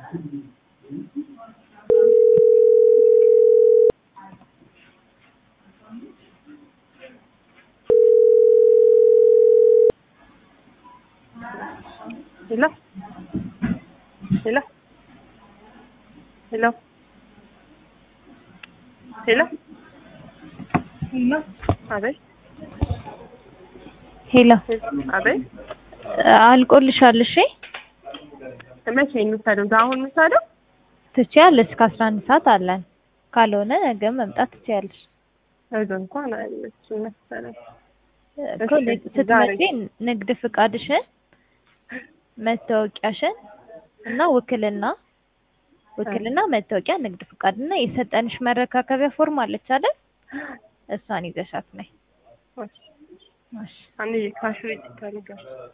ሄሎ ሄሎ ሄሎ ሄሎ አቤት ሄሎ አቤት አልቆልሻል። እሺ መቼ የምትሄደው? አሁን የምትሄደው? ትችያለሽ። እስከ አስራ አንድ ሰዓት አለን። ካልሆነ ነገ መምጣት ትችያለሽ። ነገ እንኳን አይመችም መሰለኝ። እኮ እሺ፣ ንግ- ዛሬ ስትመጪ ንግድ ፍቃድሽን፣ መታወቂያሽን እና ውክልና ውክልና፣ መታወቂያ፣ ንግድ ፍቃድ እና የሰጠንሽ መረካከቢያ ፎርም አለች አይደል? እሷን ይዘሻት ነይ። እሺ፣ እሺ አንዴ ካሽ ሬጅስተር ጋር